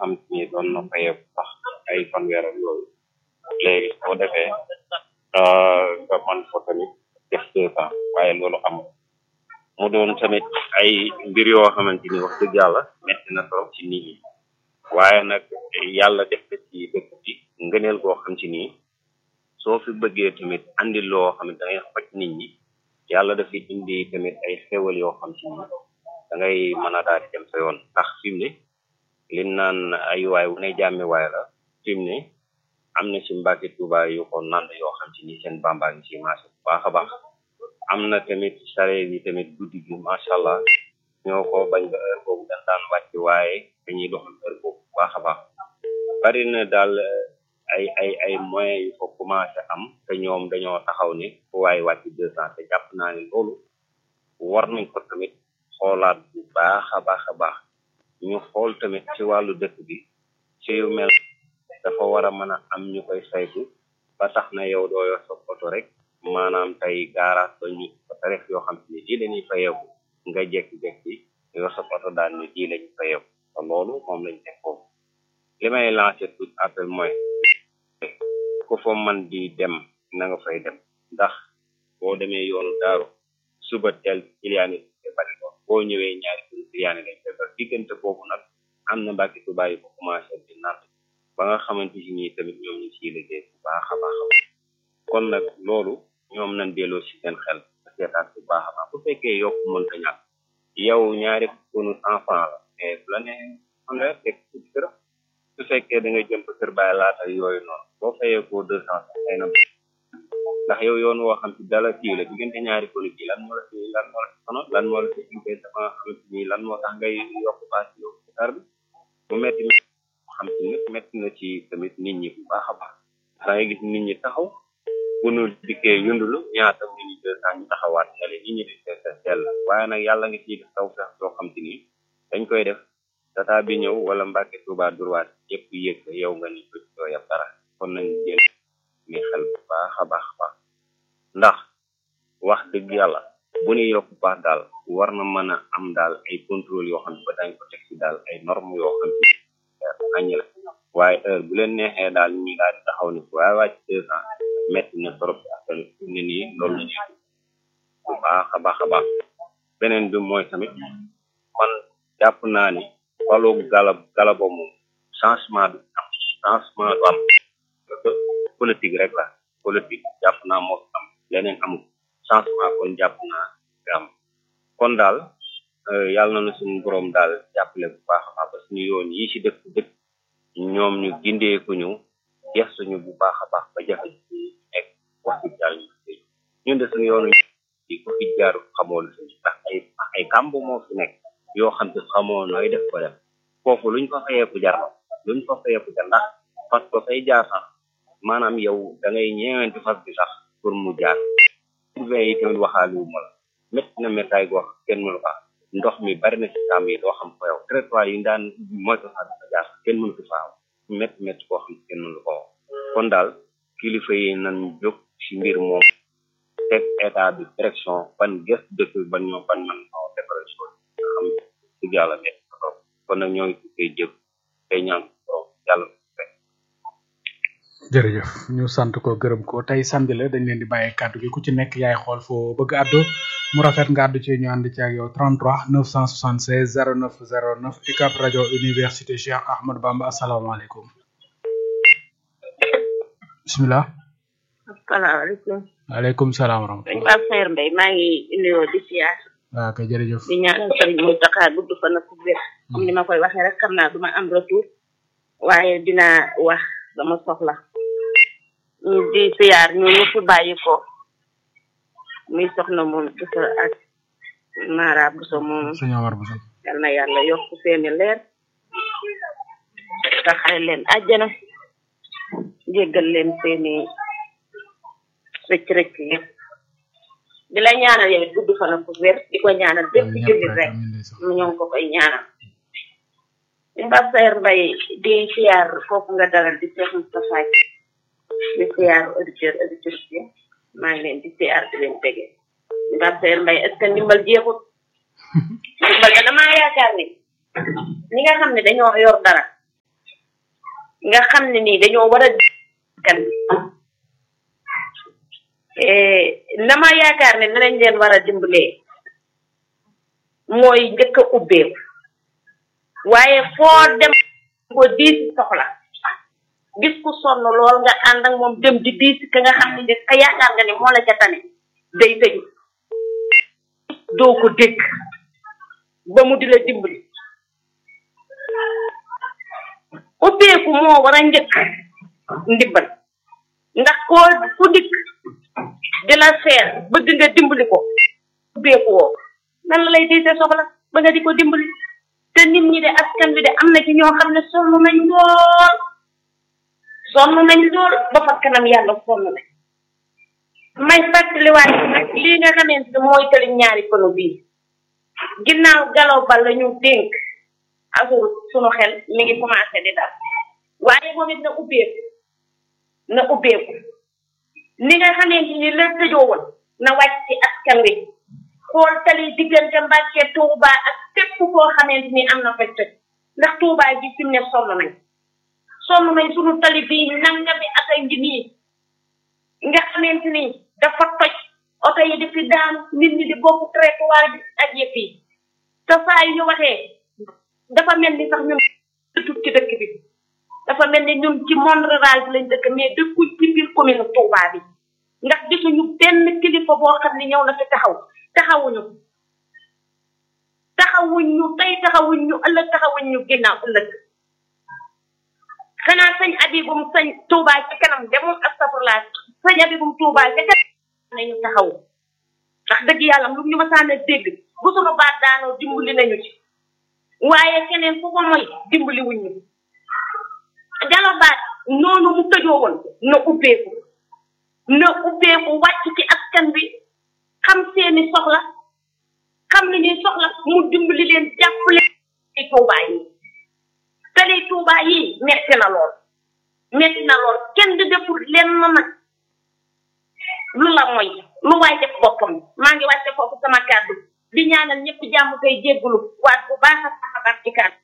xam ni doon na fayee sax ay fanweer ak yooyu léegi soo defee nga man ko tamit def deux ans waaye loolu amul mu doon tamit ay mbir yoo xamante ni wax dëgg yàlla metti na trop ci nit ñi waaye nag yàlla def ko ci dëkk bi ngëneel goo xam ci nii soo fi bëggee tamit andi loo xam ne da ngay xoj nit ñi yàlla dafi indi tamit ay xéwal yoo xam ci nii da ngay mën a daal di dem sa yoon ndax fi mu ne li naan ay waay wu ne jàmmi waay la fi mu ne am na ci Mbàkke Tuuba yu ko nand yoo xam ci ni seen bambaa ngi ci marché bu baax a baax am na tamit sareet yi tamit guddi gi macha allah ñoo ko bañ ba heure boobu dañ daan wàcc waaye dañuy doxal heure boobu bu baax a baax bari na daal ay ay ay moyens yu ko commencé am te ñoom dañoo taxaw ni fu waaye wàcc deux cent te jàpp naa ni loolu war nañ ko tamit xoolaat bu baax a baax a baax ñu xool tamit ci wàllu dëkk bi ci yu mel dafa war a mën a am ñu koy saytu ba tax na yow doo yor sa oto rek maanaam tey gaaraas ba ñu tarif yoo xam ne lii lañuy fayeeku nga jekki-jekki yor sa oto daal ni lii lañu fayeeku te loolu moom lañ teg foofu li may lancé tout appel mooy ku fa man di dem na nga fay dem ndax boo demee yoonu daaru suba teel kiliyaani bari lool boo ñëwee ñaari kër kiliyaani lañ defar diggante boobu nag am na mbàkki tubaab yi ko commencé di nant ba nga xamante si nii tamit ñoom ñu ciy liggéey bu baax a baax a baax kon nag loolu ñoom nañ delloo si seen xel seetaat bu baax a baax bu fekkee yokk mënta ñàkk yow ñaari kunu enfant la mais bu la ne fanweer teg ci kër su fekkee da nga jëm kër bàyyi laata yooyu noonu boo fayee ko deux cent ay na ndax yow yoon woo xam ci dala kii la diggante ñaari konu ji lan moo la fi lan moo la fi sonal lan moo la fi liggéey dafa nga xamante ni lan moo tax ngay yokk paas yow ci kar bi bu metti xam ci nit metti na ci tamit nit ñi bu baax a baax da ngay gis nit ñi taxaw bu nu dikkee yundulu ñaata nit ñi deux cent ñu taxawaat ñale nit ñi di seet sell waaye nag yàlla nga ciy def taw fex soo xam ci ni dañ koy def tata bi ñëw wala Mbàkke Tuuba durwaat yëpp yëg yow nga ni doo yab dara kon nañ jël ni xel bu baax a baax a baax ndax wax dëgg yàlla bu ñu yokk baax daal war na mën a am daal ay contrôle yoo xam ne ba dañ ko teg ci daal ay normes yoo xam ne añi la waaye heure bu leen neexee daal ñu daal di taxaw ni waaye wàcc deux ans metti na trop askan ne nii loolu la ñuy bu baax a baax a baax beneen bi mooy tamit man jàpp naa ni wàllu galab galabo moom changement du am changement du am politique rek la politique jàpp naa moo am leneen amul changement kon jàpp naa am kon daal yàlla na suñu borom daal jàppale bu baax a baax ba suñu yoon yi ci dëkk dëkk ñoom ñu gindeeku ñu gestuñu bu baax a baax ba jafe ci nekk wax dëgg yàlla ñu ñun de suñu yoonu yi ko fi jaar xamoo la suñu ndax ay ay kàmb moo fi nekk yoo xam te xamoo nooy def ko def foofu luñ fa fayeeku jar luñ fa fayeeku jar ndax fas ko fay jaar sax maanaam yow da ngay ñeewenti fas bi sax pour mu jaar urbain yi tamit waxaali wu ma la métti na méttaay goo xam kenn mënu ko ndox mi bari na ci kàmb yi doo xam ko yow trottoir yi daan moytu sax dafa jaar kenn mënu ko faaw métti métti koo xam kenn mënu ko kon daal kilifa yi nan jóg ci mbir moom teg état bi direction ban gëstu dëkk ban ñoo ban man ñoo defaral chose nga xam dëgg yàlla métti na trop kon nag ñoo ngi koy jëf tey ñaan borom yàlla jërëjëf ñu sant ko gërëm ko tey samedi la dañ leen di bàyyi kàddu gi ku ci nekk yaay xool foo bëgg àddu mu rafet nga àddu ci ñu ànd ci ak yow 33 976 09 09 UCAB rajo université Cheikh Ahmadou Bamba asalaamaaleykum bisimilah. asalaamaaleykum. waaleykum salaam wa dañ rahmatulah. maa Seer Mbay maa ngi nuyoo di siyaar waaw kay jërëjëf. di ñaanal sëriñ Mountakha gudd fan ak wér comme ni ma koy waxee rek xam naa du ma am retour waaye dinaa wax dama soxla ñu di siyaar ñu ñëpp bàyyi ko muy soxna moom Bousso ak Mara Bousso moom sëñ Omar Bousso. yal na yàlla yokk seeni leer taxare leen àjjana jéggal leen seeni rëcc rëcc yëpp di la ñaanal yow it gudd fan ak wér di ko ñaanal bépp jullit rek mu ñoo ngi ko koy ñaanal di Mbab Sayer Mbay di siyaar foofu nga dalal di Cheikh Moustapha di siyaar auditeur auditrice yi maa ngi leen di siyaar di leen tege di Mbab Sayer Mbay est ce que ndimbal jeexut ndimbal da damaa yaakaar ni ñi nga xam ne dañoo yor dara nga xam ne nii dañoo war a kan la ma yaakaar ne danañ leen war a dimbalee mooy njëkk a ubbeeku waaye foo dem ko diisi soxla gis ku sonn lool nga ànd ak moom dem di diisi ka nga xam ne ni ka yaakaar nga ne moo la ca tane day tëju doo ko dégg ba mu di la dimbali ubbeeku moo war a njëkk ndimbal ndax koo ku dikk di la seer bëgg nga dimbali ko ubbeeku woo nan la lay diise soxla ba nga di ko dimbali te nit ñi de askan bi de am na ci ñoo xam ne sonn nañ lool sonn nañ lool ba fa kanam yàlla sonn nañ may fàttaliwaat nag lii nga xamante ne mooy tëli ñaari kono bii ginnaaw galaw ba la ñu dénk asur sunu xel mi ngi commencé di dal waaye moom it na ubbeeku na ubbeeku ni nga xamante ni la tëjoo woon na wàcc ci askan wi xool tali diggante Mbàkke Tuuba ak fépp koo xamante ni am na fay tëj ndax Tuuba gi fi mu ne sonn nañ sonn nañ sunu tali bii nangami ak ay ngi nii nga xamante ni dafa toj oto yi di fi daan nit ñi di bokk trottoir bi ak yëpp yi te saa yu ñu waxee dafa mel ni sax ñun dëkkut ci dëkk bi dafa mel ni ñun ci monde rural bi lañ dëkk mais dëkkuñ ci biir commune Touba bi ndax gisuñu benn kilifa boo xam ne ñëw na fi taxaw taxawuñu taxawuñ ñu tey taxawuñ ñu ëllëg taxawuñ ñu ginnaaw ëllëg xanaa sëñ abibum sëñ Touba ci kanam demul astafurlaa sëñ abibum Touba ci kanam nañu taxaw ndax dëgg yàlla lu ñu ma sànne dégg bu sunu baat daanoo dimbali nañu ci waaye keneen ku ko moy dimbali wuñ ñu jalobaat noonu mu tëjoo woon na ubbeeku na ubbeeku wàcc ci askan bi xam seeni soxla xam ni ñuy soxla mu dimbali leen jàppale tali tuubaa yi tali tuubaa yi metti na lool metti na lool kenn di deful lenn nag lu la mooy lu waay def boppam maa ngi wàcce foofu sama kàddu di ñaanal ñëpp jàmm koy jéggulu waat bu baax a baax a baax ci kàddu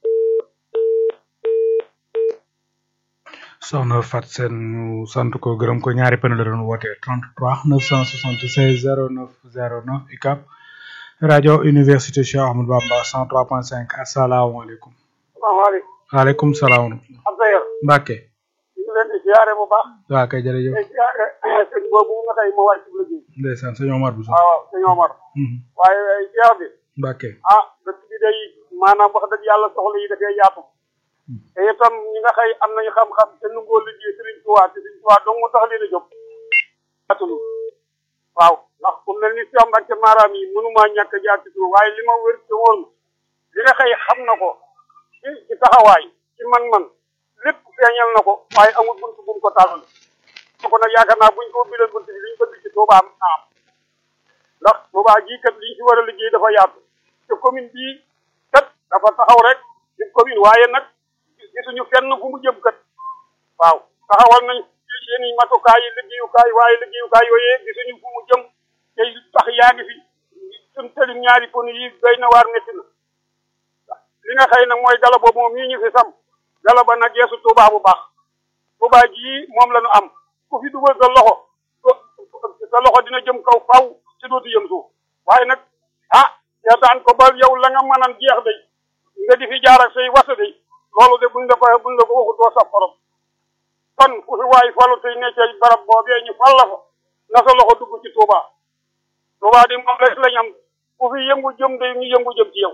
soxna Fat Seen ñu sant ko gërëm ko ñaari pën la doon woote 33 976 09 09 ICAP rajo université Cheikh Ahmadou Bamba 103.5 asalaamaaleykum. salaamaaleykum. waaleykum salaam. Abdoulaye. Mbacke. ñu ngi leen di ziare bu baax. waaw kay jërëjëf. tey ziare sëñ boobu nga tey ma wàcc bu liggéey. ndeysaan sëñ Omar bu waaw waaw sëñ Omar. waaye ziar bi. Mbacke. ah dëkk bi day maanaam wax dëgg yàlla soxla yi dafay yaatu. te itam ñi nga xëy am nañu xam-xam te nu ngoo liggéey Sëriñ Tuubaa te Sëriñ Tuubaa dong mu tax leen a jóg. yaatulu waaw ndax ku mel ni Cheikh Mbacke maaraam yi mënumaa ñàkk a jaar ci suuf waaye li ma wér te woon li nga xëy xam na ko ci ci taxawaay ci man-man lépp feeñal na ko waaye amul bunt bu mu ko tàllal ko nag yaakaar naa buñ ko ubbilee bunt bi liñ bëgg ci Touba am am ndax Touba gii kat liñ ci war a liggéey dafa yaatu te commune bii kat dafa taxaw rek di commune waaye nag gisuñu fenn fu mu jëm kat waaw taxawal nañ seen i matukaay yi liggéeyukaay waaye liggéeyukaay yooyee gisuñu fu mu jëm te tax yaa ngi fi suñ tëli ñaari pon yi doy na waar métti na li nga xëy nag mooy gala boobu moom yi ñu fi sam gala ba nag yeesu Touba bu baax Touba jii moom la ñu am ku fi dugal sa loxo sa loxo dina jëm kaw faw ci dootu jëm suuf waaye nag ah seetaan ko ba yow la nga mënan jeex day nga di fi jaar ak say wasa day loolu de buñ la ko buñ la ko waxut doo saf xorom kon ku fi waay falu tey ne ca barab boobee ñu fal la fa na sa loxo dugg ci Touba Touba di moom rek lañ am ku fi yëngu jëm day ñu yëngu jëm ci yow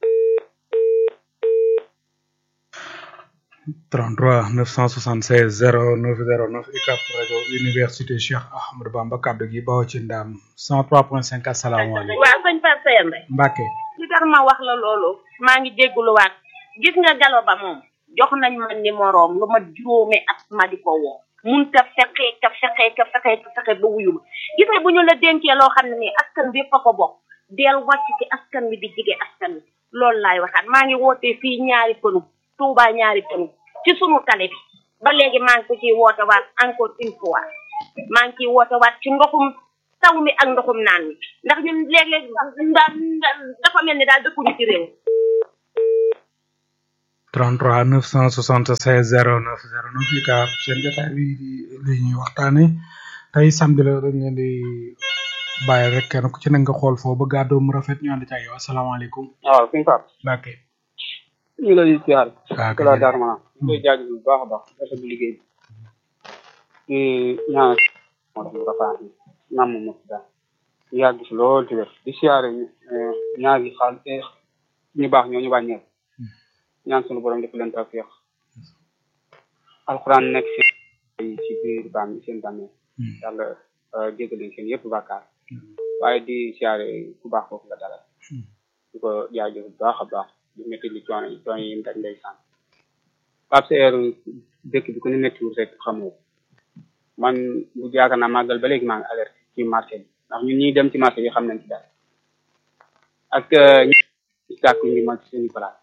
33 976 09 09 ICAP rajo université Cheikh Ahmadou Bamba kaddu gi bawoo ci ndaam 103.5 asalaamaaleykum. waaw sëñ Pape Seyane rek Mbacke. li tax ma wax la loolu maa ngi jégguluwaat gis nga galo ba moom jox nañ ma numéroom lu ma juróomi at ma di ko woo mun ta fexe ka fexe ka fexe ka fexe ba wuyu ma gis nga bu ñu la dénkee loo xam ne nii askan bi fa ko bokk del wàcc ci askan wi di jige askan wi loolu laay waxaat maa ngi wootee fii ñaari pënu Touba ñaari pënu ci sunu tale bi ba léegi maa ngi ko ciy woote waat encore une fois maa ngi ciy woote waat ci ndoxum taw mi ak ndoxum naan mi ndax ñun léeg-léeg dafa mel ni daal dëkkuñu ci réew 33 976 09 09 fii ka seen jotaay bi di li ñuy waxtaane tey samedi la dañ leen di bàyyi rek kenn ku ci ne nga xool foo ba gàddoo mu rafet ñu ànd ci ak yow asalaamaaleykum waaw suñu Pape Mbacke ñu ngi lay ziar waaw kala daar maanaam ñu koy jaajëfal bu baax a baax rafet bu liggéey bi di ñaan moo tax mu rafet nam mo daal ñu yàgg si lool ci wér di siyaare ñaar yi xaal ñu baax ñoo ñu wàññeeku ñaan sunu borom def leen tawfiq alxuraan nekk si si biir bàmm seen bàmmeel yàlla jéggal leen seen yëpp bàkkaar waaye di siyaare ku baax foofu nga dalal di ko jaajëf bu baax a baax di métti li coono yi coono yi mu daj ndeysaan Pape Seer dëkk bi ku ne méttiwul rek xamoo man bu yaakaar naa màggal ba léegi maa ngi alerte ci marché bi ndax ñun ñuy dem ci marché bi xam nañ ci dara ak ñi sàkku ngi ma ci suñu place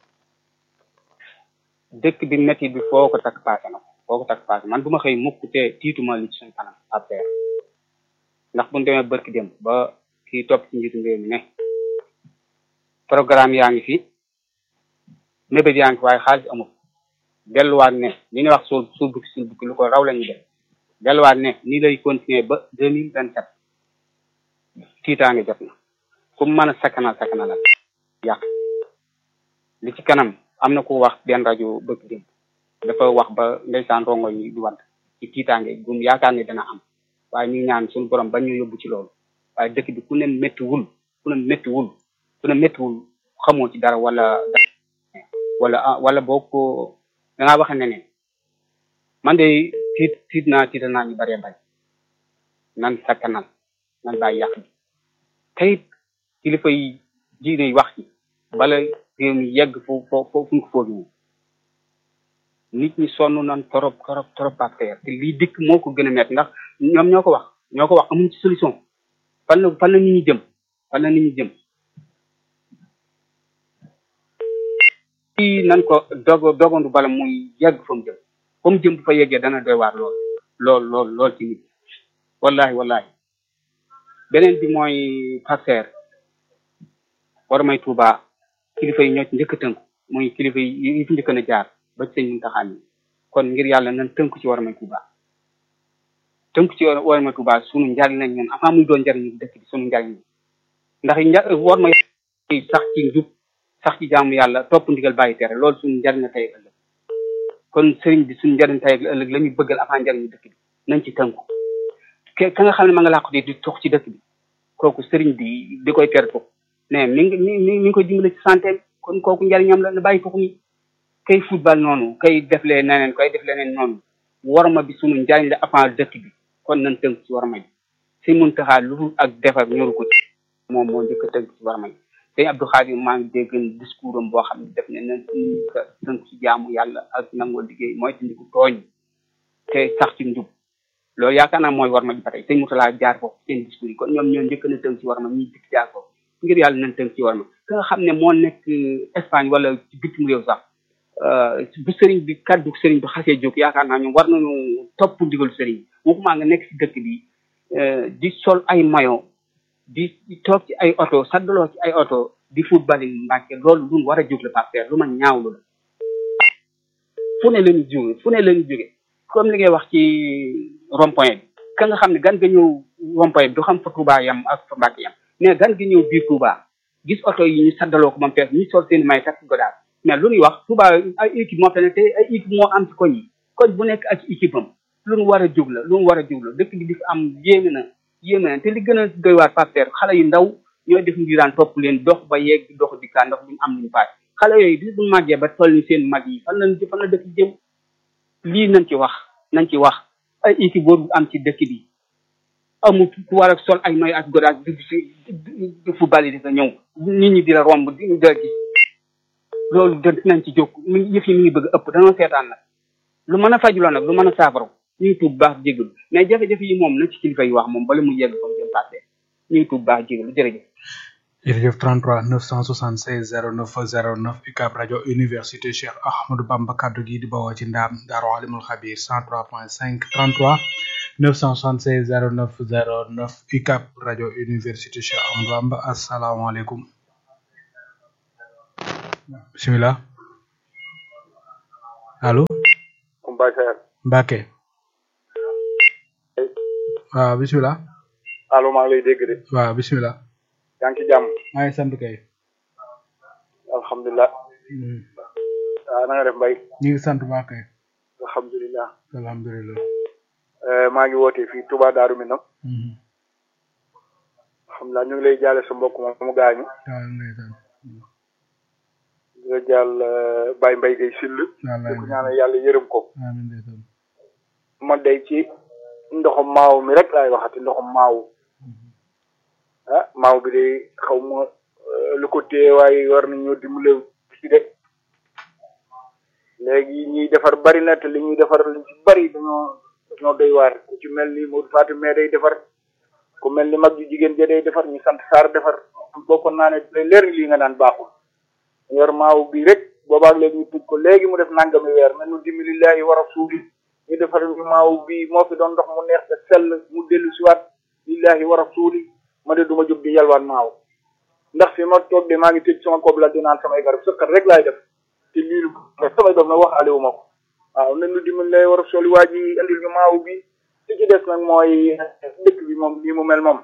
dëkk bi métti bi foo ko takk paase na ko foo ko takk paase man bu ma xëy mukk te tiituma li ci suñu kanam Pape Seer ndax bu ñu demee barki dem ba kii topp ci njiitu réew mi ne programme yaa ngi fi mébét yaa ngi fi waaye xaalis amul delluwaat ne li ñuy wax suul suul bukki suul bukki lu ko raw la ñuy def delluwaat ne nii lay continuer ba deux mille vingt sept tiitaange jot na ku mën a sakkanal sakkanalal yàq li ci kanam am na ku wax benn rajo bëgg dem dafa wax ba ndeysaan rongo yi di wadd ci tiitaange gum yaakaar ne dana am waaye ñu ñaan suñu borom bañ ñu yóbbu ci loolu waaye dëkk bi ku ne méttiwul ku ne méttiwul ku ne méttiwul xamoo ci dara wala wala wala boo ko da ngaa waxe ne ne man de tiit tiit naa tiita naa ñu bëree bañ nan sakkanal nan bàyyi yàq bi teyit kilifa yi diine yi wax ci bala réew mi yegg fu fo fu ñu ko foogi nit ñi sonn nan torop torop torop par terre te lii dikk moo ko gën a metti ndax ñoom ñoo ko wax ñoo ko wax amuñ ci solution fan la fan la nit ñi jëm fan la nit ñi jëm kii nan ko dogo dogandu bala muy yegg fa mu jëm fa mu jëm bu fa yeggee dana doy waar lool lool lool lool ci nit wallahi wallahi beneen bi mooy passer war may tuuba kilifa yi ñoo ci njëkk a tënku muy kilifa yi fi njëkk na jaar ba ci sëñ Muntaxa mi kon ngir yàlla nan tënku ci war may tuuba tënku ci war may tuuba sunu njariñ lañ ñun avant muy doon njariñu dëkk bi sunu njariñ ndax nja war may sax ci njub sax ci jaamu yàlla topp ndigal bàyyi tere loolu suñu njariñ la tey ak ëllëg kon sëriñ bi suñu njariñ tey ak ëllëg la ñuy bëggal avant njariñu dëkk bi nañ ci tënku ke ka nga xam ne ma nga làqu di di tox ci dëkk bi kooku sëriñ bi di koy tere ko mais mi ngi mi mi ngi koy dimbale ci santé kon kooku njariñam la na bàyyi toxu mi kay football noonu kay deflee neneen kay def leneen noonu warma bi suñu njariñ la avant dëkk bi kon nañ tënk ci warma bi si mun taxaa lu dul ak defar ñoru ko ci moom moo njëkk a tënk ci warma bi sëñ Abdou Khadir maa ngi dégg discours am boo xam ne def ne nañ tënk ci jaamu yàlla ak nangoo liggéey mooy te ndiku tooñ te sax ci njub loolu yaakaar naa mooy war ma ji ba tey sëñ Moutala jaar foofu seen discours yi kon ñoom ñoo njëkk na tënk ci war ma ñuy dikk jaar foofu ngir yàlla nañ tënk ci war ma ka nga xam ne moo nekk Espagne wala ci bitim réew sax bu sëriñ bi kaddu sëriñ bi xasee jóg yaakaar naa ñoom war nañu topp ndigalu sëriñ waxumaa nga nekk ci dëkk bi di sol ay mayo di toog ci ay oto saddaloo ci ay oto di football yi Mbàkke loolu lu war a jóg la par lu ma ñaawlu la fu ne lañu jóge fu ne lañu jóge comme li ngay wax ci rond-point bi ka nga xam ne gan ga ñëw rond-point bi du xam fa Touba yam ak fa Mbàkke yam mais gan ga ñëw biir Touba gis oto yi ñu saddaloo ko moom fees ñu sol seen may takk godaar mais lu ñuy wax Touba ay équipe moo fa ne te ay équipe moo am ci koñ yi koñ bu nekk ak équipe am lu mu war a jóg la lu mu war a jóg la dëkk bi di fi am yéeme na yéeme na te li gën a doy waar partenaire xale yu ndaw ñooy def ngiraan topp leen dox ba yegg dox di kaa ndox duñu am luñu paaj xale yooyu bis buñu màggee ba toll ni seen mag yi fan lañ fan la dëkk jëm lii nañ ci wax nañ ci wax ay équipe boobu am ci dëkk bi amul ku war a sol ay noy ak godaas di di football yi di fa ñëw nit ñi di la romb di la gis loolu da nañ ci jóg mi yëf yi mi ngi bëgg ëpp dañoo seetaan nag lu mën a fajuloo nag lu mën a saafara ñu ngi tuub baax jégalu mais jafe-jafe yi moom na ci kilifa yi wax moom bala mu yegg fa mu jëm passé ñu ngi tuub baax jégalu jërëjëf jërëjëf 33 976 09 09 UCAB rajo université Cheikh Ahmadou Bamba kaddu gi di bawoo ci ndaam Daaru Alimul Xabir 103.5 33 976 09 09 UCAB rajo université Cheikh Ahmadou Bamba asalaamaaleykum bisimilah allo Mbaye Seer Mbacke waaw bisimilah allo maa ngi lay dégg de waaw bisimilah yaa ngi ci jàmm maa ngi sant kay alhamdulilah Mhm. waaw na nga def Mbaye ñu ngi sant baax kay alhamdulilah alhamdulilah Eh, maa ngi wootee fii Touba Darou Minam Mhm. alhamdulilah ñu ngi lay jaale sa mbokk moom mu gaañu waaw ndeysaan di la jaal eh, Baye Mbaye Gueye Sill wallaay di ko ñaanal yàlla yërëm ko amiin ndeysaan man day ci ndoxum maaw mi rek laay waxati ndoxum maaw ah maaw bi de xaw ma eh, lu ko téye waaye war nañoo dimbale ci de léegi ñuy defar bari na te li ñuy defar li ci bari dañoo dañoo doy waar ku ci mel ni Modou Fatou mais day defar ku mel ni mag ju jigéen ja day defar ñu sant Saar defar bokkoon naa ne day leer ni lii nga naan baaxul yor maaw bi rek boobaag léegi ñu tëj ko léegi mu def nangami weer mel nu dimbali lillahi wa rasuli ñu defar ñu maaw bi moo fi doon ndox mu neex te sell mu dellu siwaat lillahi wa rasuli ma de duma jóg di yalwaan maaw ndax fi ma toog de maa ngi tëj sama kob la di naan samay garab sëkkat rek laay def te lii lu samay doom nag waxaale wu ma ko waaw nañ nu dimbali lillahi wa rasuli waa ji andil ñu maaw bi li ci des nag mooy dëkk bi moom nii mu mel moom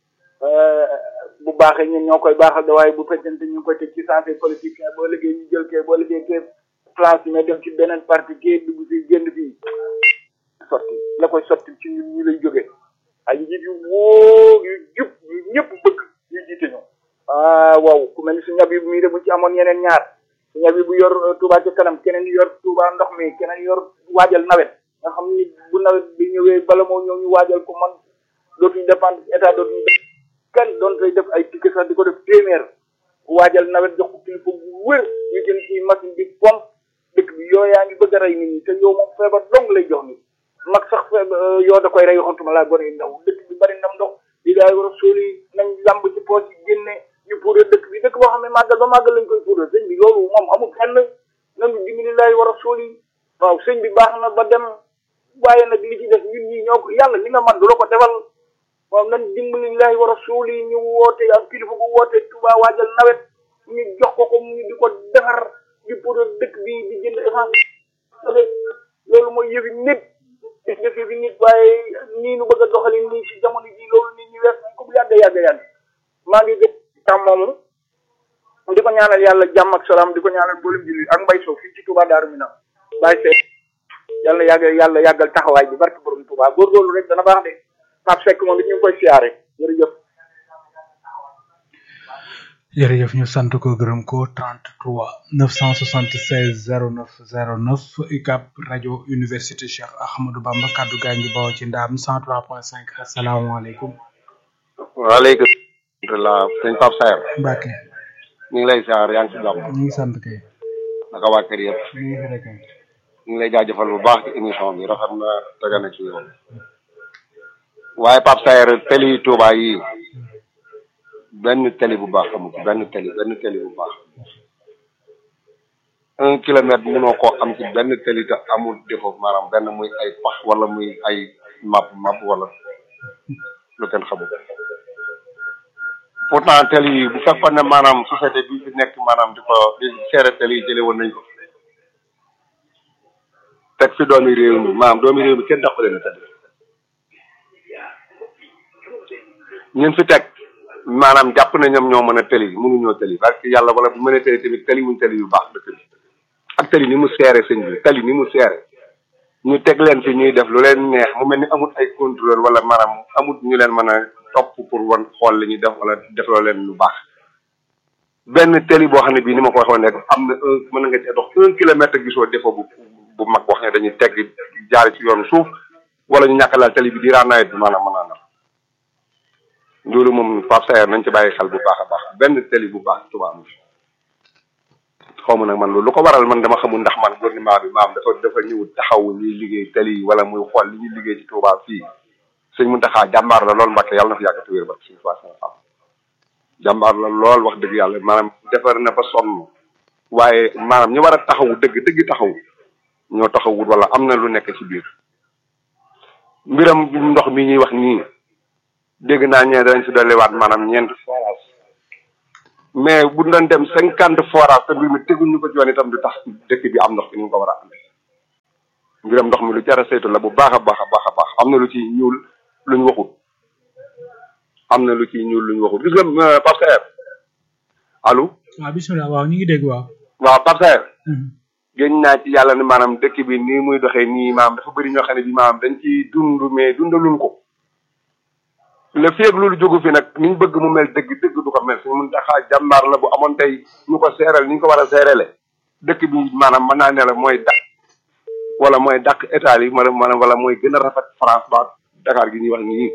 bu baaxee ñun ñoo koy baaxal de waaye bu fekkente ñu ngi koy teg ci santé politique boo liggéey ñu jël kee boo liggéey kee place mais dem ci beneen parti kee dugg fi génn fii sotti la koy sotti ci ñun ñi lay jógee ay njiit yu wóor yu jub yu ñëpp bëgg yu jiite ñu ah waaw ku mel ni su ñab yi mii de bu ci amoon yeneen ñaar su ñab yi bu yor euh, Touba ci kanam keneen yor Touba ndox mi keneen yor waajal nawet nga xam ni bu nawet bi ñëwee bala moo ñëw ñu waajal ko man dootuñu dépendre état dootuñu def kenn doon koy def ay ticket sax di ko def téeméer waajal nawet jox ko kilifa bu wér ñu jël ci machine bi pompe dëkk bi yoo yaa ngi bëgg a rey nit ñi te yow moom feebar dong lay jox nit mag sax feebar yoo da koy rey waxantuma laa gone yu ndaw dëkk bi bari ndam ndox li daay war a sóoli nañ lamb ci poos yi génne ñu puudar dëkk bi dëkk boo xam ne màggal ba màggal lañ koy puudar sëñ bi loolu moom amul fenn nanu dimbali laay war a sóoli waaw sëñ bi baax na ba dem waaye nag li ci def ñun ñii ñoo ko yàlla li nga man du la ko defal waaw nan dimbali lillahi wa rasuli ñu woote ak kilifa bu woote Touba waajal nawet ñu jox ko ko mu di ko defar di pour dëkk bi di jënd essence loolu mooy yëfi nit gis nga fi nit waaye nii nu bëgg a doxali nii ci jamono ji loolu nit ñi wees nañ ko bu yàgg yàgg yàgg maa ngi gën tam moomu di ko ñaanal yàlla jàmm ak salaam di ko ñaanal mboolem julli ak mbay soo fii ci Touba Daaru Minam bàyyi seet yàlla yàgg yàlla yàggal taxawaay bi barke borom Touba góorgóorlu rek dana baax de Pape Seck moom it ñu ngi koy siyaare jërëjëf. jërëjëf ñu sant ko gërëm ko 33 976 09 09 UCAB rajo université Cheikh Ahmadou Bamba kaddu gaa ngi bawoo ci ndaam 103.5 asalaamaaleykum waaleykum salaam sëñ Pape Saer Mbacke ñu ngi lay siyaar yaa ngi si jàmm ñu ngi sant kay naka waa kër yëpp ñu ngi fi rek kay ñu ngi lay jaajëfal bu baax ci émission bi rafet na tege na ci yoon waaye Pape Saer teli Touba yi benn teli bu baax amu ci benn teli benn teli bu baax un kilomètre mënoo koo am ci benn teli te amul défaut maanaam benn muy ay pax wala muy ay map map wala lu kenn xamul pourtant teli yi bu fekkoon ne maanaam société bi fi nekk maanaam di ko di seere teli yi jële woon nañ ko teg fi doomi réew mi maanaam doomi réew mi kenn dàqu leen a tëdd ñun fi teg maanaam jàpp na ñoom ñoo mën a tëli mënuñoo tëli parce que yàlla wala bu mën a tëli tamit tëli wuñ tëli yu baax dëkk bi ak tëli ni mu seere sëñ bi tëli ni mu seere ñu teg leen fi ñuy def lu leen neex mu mel ni amul ay contrôle wala maanaam amul ñu leen mën a topp pour wan xool li ñuy def wala defloo leen lu baax benn tëli boo xam ne bii ni ma ko waxoon rek am na un mën nga cee dox un kilomètre gisoo défaut bu bu mag wax ne dañuy tegg jaari ci yoonu suuf wala ñu ñàkk laal tëli bi diiraa nawet bi maanaam mën naa na loolu moom Pape Saer nañ ci bàyyi xel bu baax a baax benn tëli bu baax Touba am xaw ma nag man loolu lu ko waral man dama xamul ndax man gouvernement bi maam dafa dafa ñëw taxaw ñuy liggéey tëli yi wala muy xool li ñuy liggéey ci Touba fii sëñ Mountakha jàmbaar la lool Mbacke yàlla na fi yàgg te wér ba suñu fois sama xam jàmbaar la lool wax dëgg yàlla maanaam defar na ba sonn waaye maanaam ñu war a taxawu dëgg dëgg taxaw ñoo taxawut wala am na lu nekk ci biir mbiram ndox mi ñuy wax nii dégg naa ñee danañ si dolliwaat maanaam ñeenti forage mais bu doon dem cinquante forage te mbir mi teguñu ko ci yoon itam du tax dëkk bi am ndox bi ni mu ko war a amee mbiram ndox mi lu jar a saytu la bu baax a baax a baax a baax am na lu ci ñuul luñ waxut am na lu ci ñuul luñ waxut gis nga Pape Saer allo waaw bisimilah waaw ñu ngi dégg waaw. waaw Pape Saer gën naa ci yàlla ne maanaam dëkk bi nii muy doxee nii maanaam dafa bëri ñoo xam ne bi maanaam dañ ci dund mais dundaluñ ko le feeg loolu jógu fi nag ni ñu bëgg mu mel dëgg dëgg du ko mel suñu mun taxaa jàmbaar la bu amoon tey ñu ko seeral ni ñu ko war a seerale dëkk bi maanaam mën naa ne la mooy dàq wala mooy dàq état yi maanaam wala mooy gën a rafet France ba Dakar gi ñuy wax nii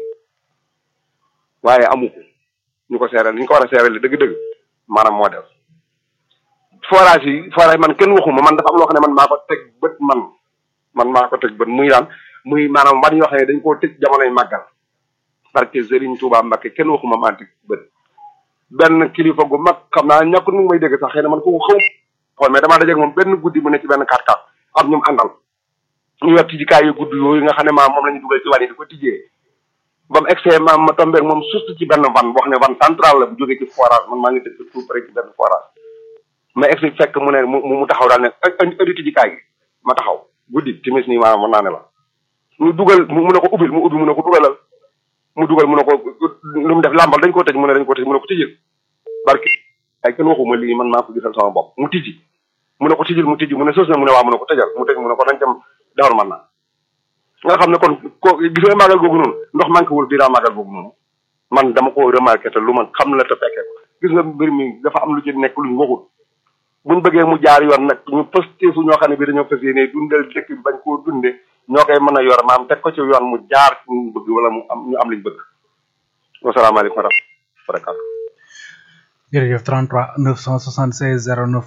waaye amu ko ñu ko seeral ni ñu ko war a seerale dëgg-dëgg maanaam moo def forage yi forage man kenn waxuma man dafa am loo xam ne man maa ko teg bët man man maa ko teg bët muy daan muy maanaam ban yoo xam ne dañ koo tëj jamonoy màggal parce que Serigne Touba Mbacke kenn waxuma maa teg bët benn kilifa gu mag xam naa ñàkkul mu ngi may dégg sax xëy na man ko xaw xool mais damaa dajeeg moom benn guddi mu ne ci benn kàr kàr am ñum àndal ñu yor tijjikaay yu gudd yooyu nga xam ne maam moom la ñu dugal ci wan yi di ko tijjee ba mu egsee maam ma tombeeg moom surtout ci benn van boo xam ne van central la bu jógee ci forage man maa ngi dëkk tout près ci benn forage ma egsi fekk mu ne mu mu taxaw daal ne indi tijjikaay gi ma taxaw guddi timis nii maanaam mën naa ne la mu dugal mu ne ko ubbil mu ubbi mu ne ko dugalal mu dugal mu ne ko lu mu def làmbal dañ koo tëj mu ne dañ koo tëj mu ne ko tijjil barki ay kenn waxuma lii man maa ko gisal sama bopp mu tijji mu ne ko tijjil mu tijji mu ne sës na mu ne waa mu ne ko tëjal mu tëj mu ne ko dañ dem dawar man naa nga xam ne kon ko gis nga màggal googu noonu ndox manqué wul biiraa màggal googu noonu man dama ko remarqué te lu man xam la te fekkee ko gis nga mbir mi dafa am lu ci nekk luñ waxul buñ bëggee mu jaar yoon nag ñu pësteefu ñoo xam ne bi dañoo fas yéene dundal dëkk bi bañ koo dunde ñoo koy mën a yor maam teg ko ci yoon mu jaar ci ñu bëgg wala mu am ñu am liñ bëgg wasalaamaaleykum wa rahmatulah jërëjëf 33 976 09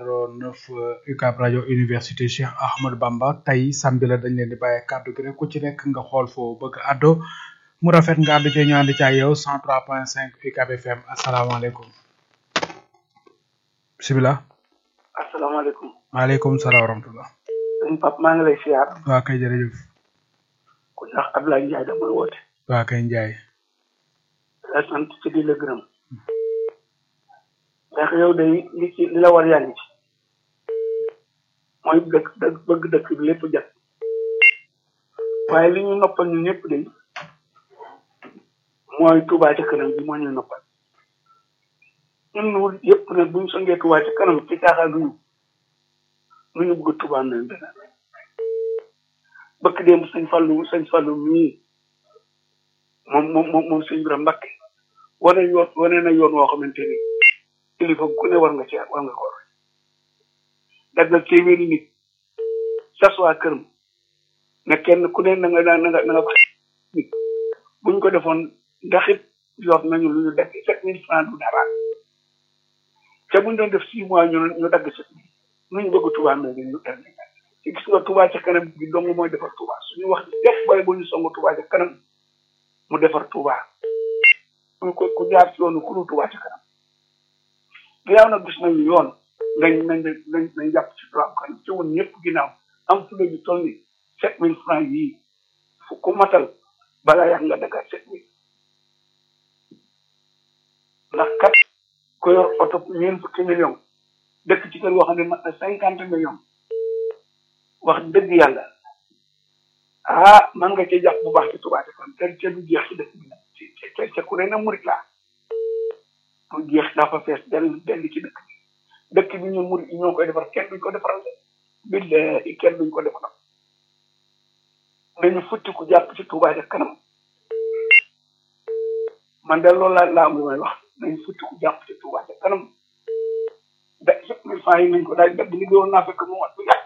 09 UCAB rajo université Cheikh Ahmadou Bamba tey samedi la dañ leen di bàyyi kàddu gi rek ku ci nekk nga xool foo bëgg addo mu rafet nga àddu ci ñu ànd ci ak yow 103.5 UCAB FM asalaamaaleykum bisimilah. asalaamaaleykum. maaleykum salaam wa rahmatulah. sëñ Pape maa ngi lay siyaar. waa kay jërëjëf. ku ñax Abdoulaye Ndiaye damay woote. waa kay Ndiaye. la sant ci di la gërëm. ndax yow day li ci li la war yaa ngi ci. mooy dëkk dëkk bëgg dëkk bi lépp jot. waaye li ñu noppal ñu ñëpp day mooy Touba ca kanam bi moo ñuy noppal. ñun ñu yëpp nag bu ñu songee Touba ca kanam ci caaxaan duñu lu ñu bëgg Touba nañ dana bëkk démb sëñ Fallu sëñ Fallu mii moom moom moom moom sëñ Birame Mbakke wane yoon wane na yoon woo xamante ni kilifa ku ne war nga ci war nga ko war daggal téeméeri nit sas waa këram ne kenn ku ne na nga na nga na nga ko nit buñ ko defoon ndax it yor nañu lu ñu dagg sept mille francs du dara te buñ doon def six mois ñu ñu dagg sept mille nu ñu bëgg Touba na ñu def ci gis nga Touba ca kanam bi dong mooy defar Touba suñu wax def bay bu ñu song Touba ca kanam mu defar Touba ku ko ku jaar ci yoonu ku nu Touba ca kanam ginnaaw nag gis nañu yoon nañ nañ nañ nañ jàpp ci Touba kanam ci woon ñëpp ginnaaw am fu la ñu toll ni sept mille francs yii fu ku matal balaa yàgg nga daggaat sept mille ndax kat ko yor oto ñeent fukki million dëkk ci kër goo xam ne mat na cinquante millions wax dëgg yàlla ah man nga ci jàpp bu baax ci Touba ca kanam te te du jeex ci dëkk bi nag ci te te ku ne na murit laa du jeex dafa fees dell dell ci dëkk bi dëkk bi ñun murit yi ñoo koy defar kenn duñ ko defaral de billahi kenn duñ ko defaral dañu futti ku jàpp ci Touba ca kanam man de loolu laa laa am lu may wax nañu futti ku jàpp ci Touba ca kanam da sept mille francs yi nañ ko daal dagg li doon naa fekk mu wat bu yàgg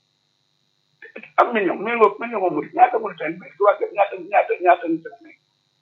am million million million moom murit ñaata murit ten bi Touba ñaata ñaata ñaata ñu sept mille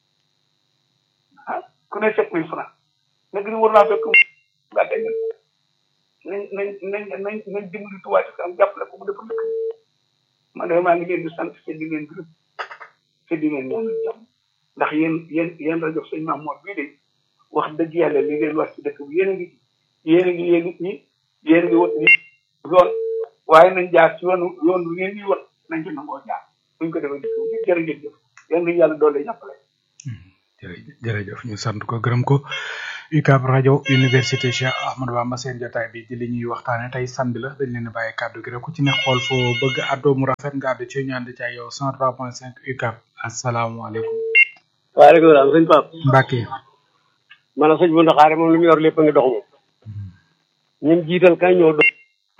ah ku ne sept mille francs nag li war naa fekk nga teg nañ nañ nañ nañ nañ dimbali Touba ca kanam jàppale ko mu defal dëkk man de maa ngi leen di sant te di leen gërëm te di leen ñaanal jàmm ndax yéen yéen yéen rajo sëñ Mamour bii de wax dëgg yàlla li ngeen wax ci dëkk bi yéen a ngi yéen a ngi yéen nit ñi yéen a ngi wut nit yoon waaye nañ jaar ci yoonu yoon bi ngeen di wut nañ ci nangoo jaar buñ ko defee dëkk bi jërëjëf yéen nañ yàlla doole jàppale. jërëjëf jërëjëf ñu sant ko gërëm ko UCAB rajo université Cheikh Ahmadou Bamba seen jotaay bi di li ñuy waxtaane tey samedi la dañ leen a bàyyi kàddu gi rek ku ci ne xool foo bëgg àddoo mu rafet nga àddu ci ñu ànd ci ak yow 103.5 UCAB asalaamaaleykum. waaleykum salaam sëñ Pape. Mbacke. man la sëñ bu ndaxaare moom li mu yor lépp a ngi dox moom. ñim jiital kay ñoo dox.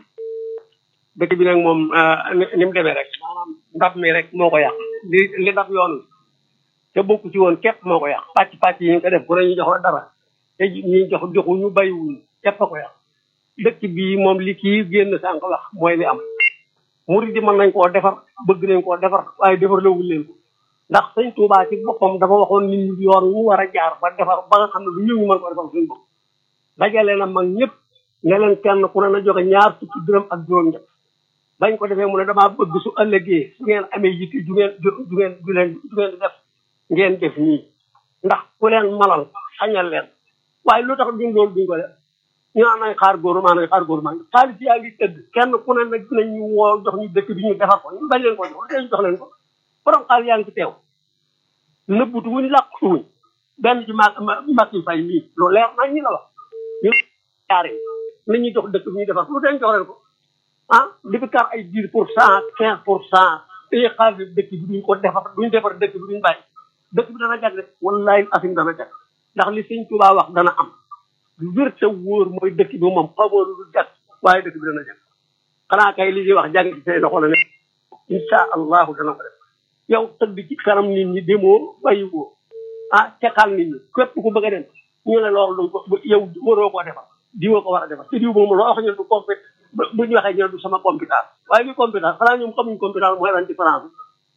dëkk bi nag moom ni mu demee rek maanaam ndab mi rek moo ko yàq li li ndab yoon te bokku ci woon képp moo ko yàq pàcc pàcc yi ñu ko def ku ne ñu jox la dara te ñi jox joxu ñu bàyyiwuñu képp a ko yàq dëkk bii moom li kii génn sànq wax mooy li am murid di mën nañ koo defar bëgg nañ koo defar waaye defar lawul leen ko ndax sëñ Tuubaa ci boppam dafa waxoon nit ñi yoon ñu war a jaar ba defar ba nga xam ne lu ñëw ñu mën ko defar suñu bopp dajale na mag ñëpp ne leen kenn ku ne na joxe ñaar fukki dërëm ak juróom ñett bañ ko defee mu ne damaa bëgg su ëllëgee su ngeen amee yitte ju ngeen ju ngeen ju leen ju ngeen di def ngeen def nii ndax ku leen malal xañal leen waaye lu tax duñ loolu duñ ko def ñu naan nañ xaar góoru maa nañ xaar góoru maa xaalis yaa ngi tëdd kenn ku ne nag dinañ ñu woo jox ñu dëkk bi ñu defar ko ñu bañ leen ko jox ñu jox leen ko borom xaalis yaa ngi ci teew nëbbutu wuñ làqutu wuñ benn ci mag mag yi fay mii lu leer nañ ñi la wax ñu jaare nañ ñuy jox dëkk bi ñu defar ko lu dañ jox leen ko ah di fi kar ay dix pour cent quinze pour cent téye xaalis dëkk bi duñ ko defar duñ defar dëkk bi duñ bàyyi dëkk bi dana jag rek wallahi asim dana jag ndax li sëñ Tuubaa wax dana am lu wér te wóor mooy dëkk bi moom xamoo lu jag waaye dëkk bi dana jag xanaa kay li ñuy wax jàng ci say loxo la ne insha allahu dana ko def yow tëdd ci kanam nit ñi demoo bàyyiwoo ah teqal nit ñi képp ku bëgg a dem ñu ne loolu du ko yow waroo koo defar diwoo ko war a defar te diw moom loo wax ñu du compét bu ñu waxee ñu du sama compétence waaye bi compétence xanaa ñoom xamuñ compétence mooy lan différence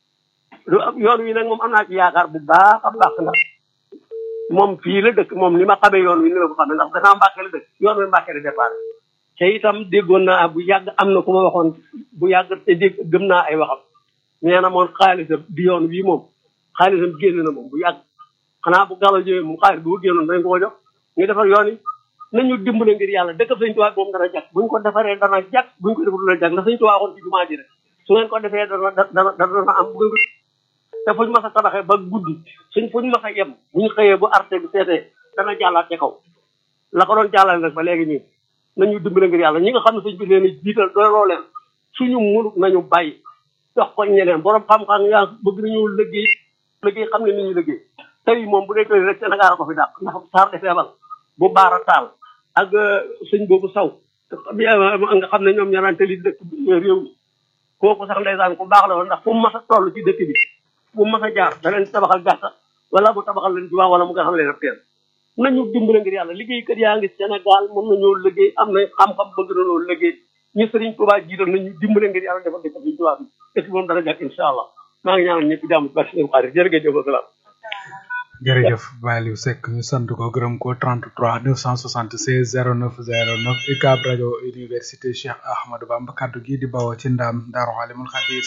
yoon wi nag moom am naa ci yaakaar bu baax a baax ndax moom fii la dëkk moom ni ma xamee yoon wi ni la ko xamee ndax danaa mbàkke la dëkk yoon wi mbàkke la départ te itam déggoon naa bu yàgg am na ku ma waxoon bu yàgg te dégg gëm naa ay waxam nee na moom xaalisam bi yoon wii moom xaalisam génn na moom bu yàgg xanaa bu galo ñëwee moom xaalis bu ko génnoon dañ ko ko jox ñu defar yoon yi nañu dimbale ngir yàlla dëkk sëñ Tuubaa moom dana jag buñ ko defaree dana jag buñ ko defarul dana jag la sëñ Tuubaa waxoon ci jumaa ji rek su ngeen ko defee dana dana dana am bu ngeen te fuñ mas a tabaxee ba guddi suñ fuñ mas a yem buñ xëyee bu arte bi seetee dana jàllaat ca kaw la ko doon jàllale nag ba léegi nii nañu dimbale ngir yàlla ñi nga xam ne sëñ bi leen jiital dooloo leen suñu munut nañu bàyyi jox ko ñeneen borom xam-xam yaa bëgg nañu liggéey liggéey xam ne ni ñuy liggéey tey moom bu dee tey rek Sénégal ko fi dàq ndax saar de feebal bu baara taal ak sëñ boobu saw nga xam ne ñoom ñoo naan tëli dëkk réew mi kooku sax ndeysaan ku baax la woon ndax fu mu mas a toll ci dëkk bi fu mu mas a jaar da leen tabaxal gàtta wala mu tabaxal leen jumaa wala mu nga xam leen ab teen nañu dimbale ngir yàlla liggéeykat yaa ngi Sénégal mën nañoo liggéey am na xam-xam bëgg na loolu liggéey ñu sëriñ Tuubaa jiital nañu dimbale ngir yàlla defal dëkk bi Tuubaa bi dëkk moom dana jag incha allah maa ngi ñaanal ñëpp jàmm barke seen xarit jërëjëf wasalaam jërëjëf Baliou Seck ñu sant ko gërëm ko 33 976 09 09 UCAB rajo université Cheikh Ahmadou Bamba kaddu gi di bawoo ci ndam Daaru Alimul Xabir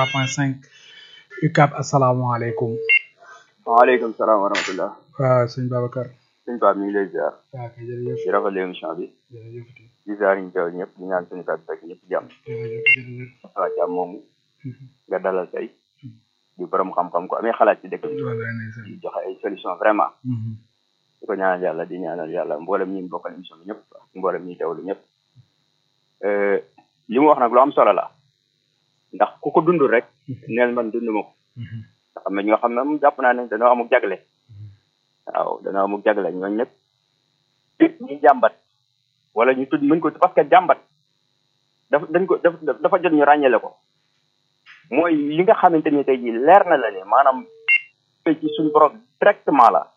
103.5 UCAB asalaamaaleykum. waaleykum salaam wa rahmatullah. waaw sëñ Babacar. sëñ Pape mi ngi lay ziar. waaw kay jërëjëf. di rafetlu émission bi. jërëjëf. di ziar ñu teew ñëpp di ñaan suñu kàddu fekk ñëpp jàmm. jërëjëf jërëjëf. waaw jàmm moomu. nga dalal tey. di borom xam-xam ko amee xalaat ci dëkk bi. di joxe ay solution vraiment. di ko ñaanal yàlla di ñaanal yàlla mboolem ñi bokkal émission bi ñëpp ak mboolem ñi teewlu ñëpp. li mu wax nag lu am solo la. ndax ku ko dund rek. neel man dund ma ko. ndax am na ñoo xam ne moom jàpp naa ne dañoo amuk jagle. waaw dañoo amuk jagle ñooñu ñëpp. ñu jàmbat. wala ñu tudd mën ko parce que jàmbat. dafa dañ ko dafa jot ñu ràññale ko. mooy li nga xamante ni tey jii leer na la ne maanaam ci suñu borom directement la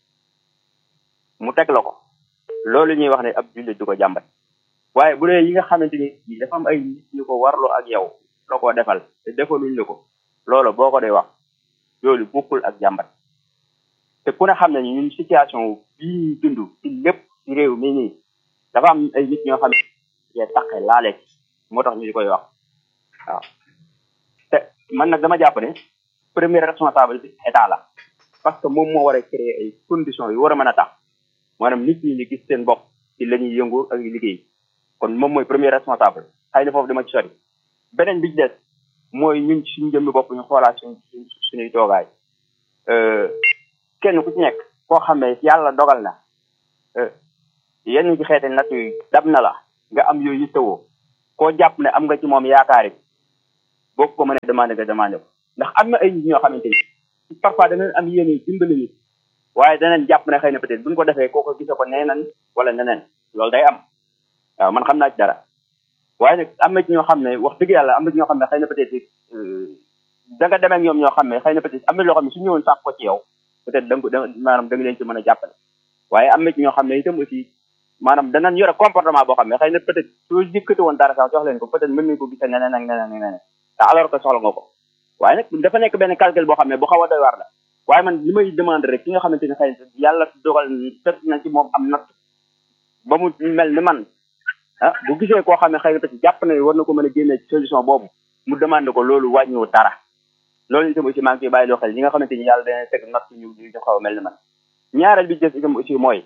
mu teg la ko loolu ñuy wax ne ab jullit du ko jàmbat waaye bu dee yi nga xamante ni dafa am ay nit ñu ko warloo ak yow la ko defal te defaluñ la ko loolu boo ko dee wax loolu bokkul ak jàmbat te ku ne xam ne ñun situation bii dund ci lépp ci réew mi nii dafa am ay nit ñoo xam ne yee taqe laale moo tax ñu di koy wax waaw te man nag dama jàpp ne premier responsable bi état la parce que moom moo war a créer ay conditions yu war a mën a tax maanaam nit ñi ñu gis seen bopp ci la ñuy yëngu ak liggéey kon moom mooy premier responsable xëy na foofu dama ci sori beneen bi ci des mooy ñun suñu jëmmi bopp ñu xoolaat suñ suñuy toogaay kenn ku ci nekk koo xam ne yàlla dogal na yenn ci xeeti natt yi dab na la nga am yooyu yittewoo koo jàpp ne am nga ci moom yaakaar yi boo ko mënee demandé nga demandé ko ndax am na ay nit ñoo xamante ni parfois danañ am yéene dimbali nit waaye danañ jàpp ne xëy na peut-être buñ ko defee kooko gise ko neenan wala neneen loolu day am waaw man xam naa ci dara waaye nag am na ci ñoo xam ne wax dëgg yàlla am na ci ñoo xam ne xëy na peut-être da nga demee ak ñoom ñoo xam ne xëy na peut-être am na loo xam ne su ñëwoon sàq ko ci yow peut-être da nga ko da maanaam da nga leen ci mën a jàppale waaye am na ci ñoo xam ne itam aussi maanaam danañ yore comportement boo xam ne xëy na peut-être soo jëkkati woon dara sax jox leen ko peut-être mën nañ ko gisee neneen ak neneen ak neneen te alors que soxla nga ko waaye nag dafa nekk benn calcul boo xam ne bu xaw a doy waar la waaye man li may demande rek ki nga xamante ni xëy na yàlla dogal fekk na ci moom am natt ba mu mel ni man ah bu gisee koo xam ne xëy na peut-être jàpp na war na ko mën a génne solution boobu mu demande ko loolu wàññiwu dara loolu itam aussi maa ngi koy bàyyi loo xel ñi nga xamante ni yàlla dana teg natt ñu ñu xaw a mel ni man ñaareel bi jëf itam aussi mooy